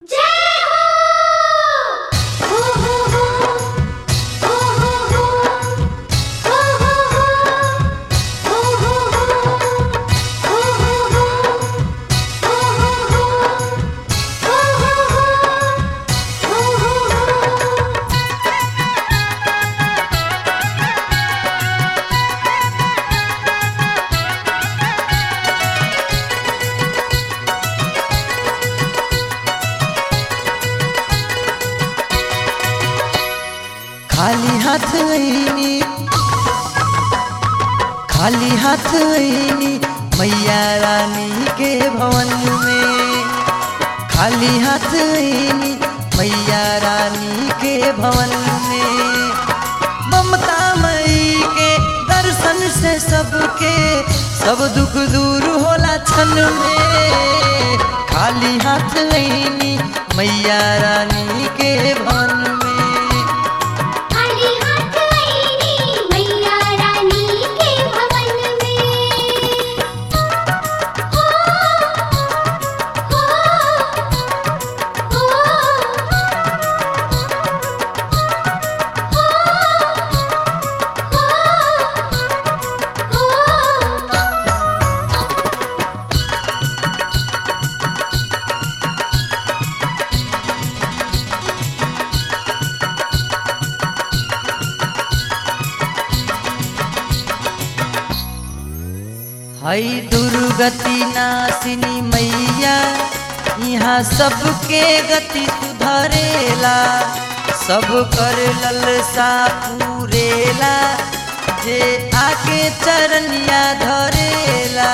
खाली हाथ आईनी खाली हाथ आईनी मैया रानी के भवन में खाली हाथ आईनी मैया रानी के भवन में ममता मई के दर्शन से सबके सब दुख दूर होला क्षण में खाली हाथ आईनी मैया रानी के भवन में खाली हाथ आईनी मैया रानी के भवन में हो हो हो हो हई दुर्गति नासिनी मैया यहाँ सबके गति सुधरेला सब कर ललसा पूरेला जे आके चरनिया धरेला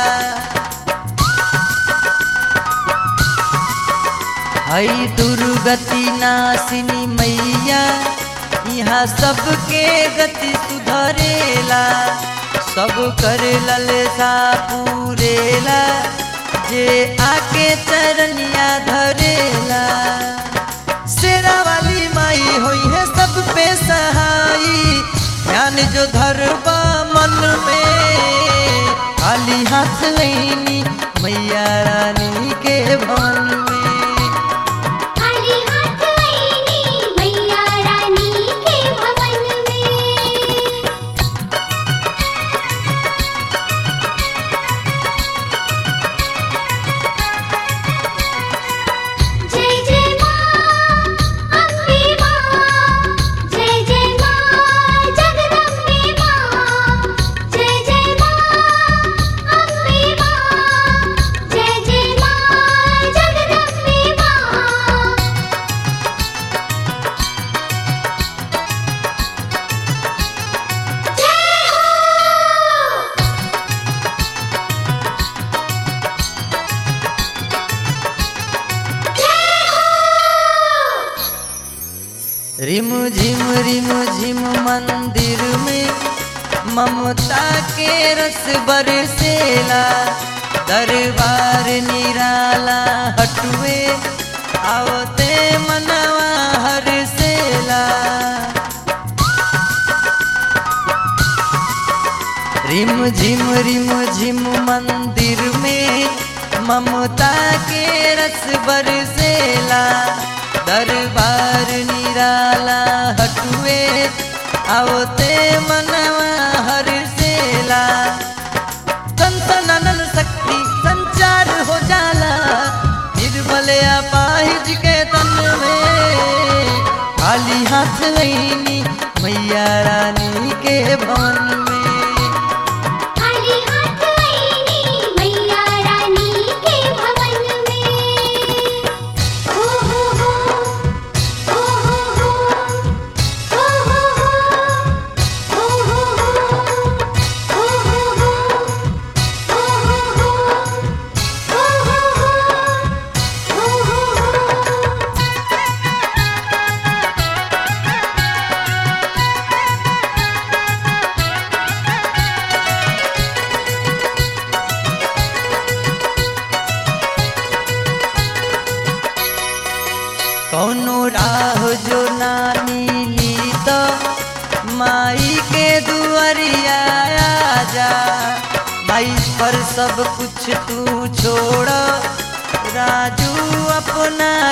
हई दुर्गति नासिनी मैया यहाँ सबके गति सुधरेला सब कर ललसा पूरेला जे आके चरनिया धरेला शेरा वाली माई होई है सब पे सहाई ध्यान जो धरबा मन में खाली हाथ लेनी मैया रानी के भवन में खाली हाथ आईनी मैया रानी के भवन में जय जय मां अम्बे मां जय जय मां जगदम्बे मां जय जय मां अम्बे मां जय जय मां जगदम्बे मां जय हो रिम झिम रिम झिम मंदिर में ममता के रस बरसेला दरबार निराला हटुए आवते मनवा हरसेला रिम झिम रिम झिम मंदिर में ममता के रस बरसेला दरबार निराला हटुए आवते मनवा हरसेला संतनन शक्ति संचार हो जाला निर्बल अपाहिज के तन में खाली हाथ लेनी मैया रानी के भवन में खाली हाथ आईनी मैया रानी के भवन में हो हो हो हो हो हो हो हो हो हो कौनो राह जो ना मिली तो माई के दुआरिया आ जा माई पर सब कुछ तू छोड़ राजू अपना